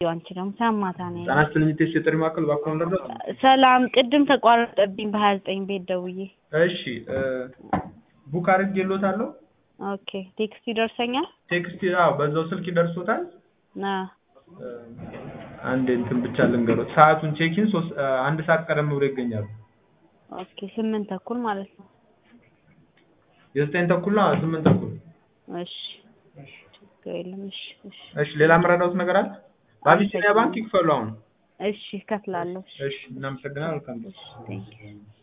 አንቺ ደግሞ ሰማታ ነው ጣና ስትልሚቴስ የጥሪ ማዕከል እባክዎን ልርዳዎት? ሰላም ቅድም ተቋረጠብኝ በሀያ ዘጠኝ ቤት ደውዬ እሺ ቡክ አድርጌልዎታለሁ። ኦኬ ቴክስት ይደርሰኛል ቴክስት አዎ በዛው ስልክ ይደርሶታል። ና አንድ እንትን ብቻ ልንገሮት ሰዓቱን ቼኪን ሶስት አንድ ሰዓት ቀደም ብሎ ይገኛሉ። ኦኬ ስምንት ተኩል ማለት ነው የዘጠኝ ተኩል ነው ስምንት ተኩል እሺ ችግር የለም እሺ እሺ እሺ ሌላ የምረዳዎት ነገር አለ? በአቢሲኒያ ባንክ ይክፈሉ አሁን። እሺ እከፍላለሁ እሺ እናመሰግናለን። መልካም ጊዜ። ቴንኪው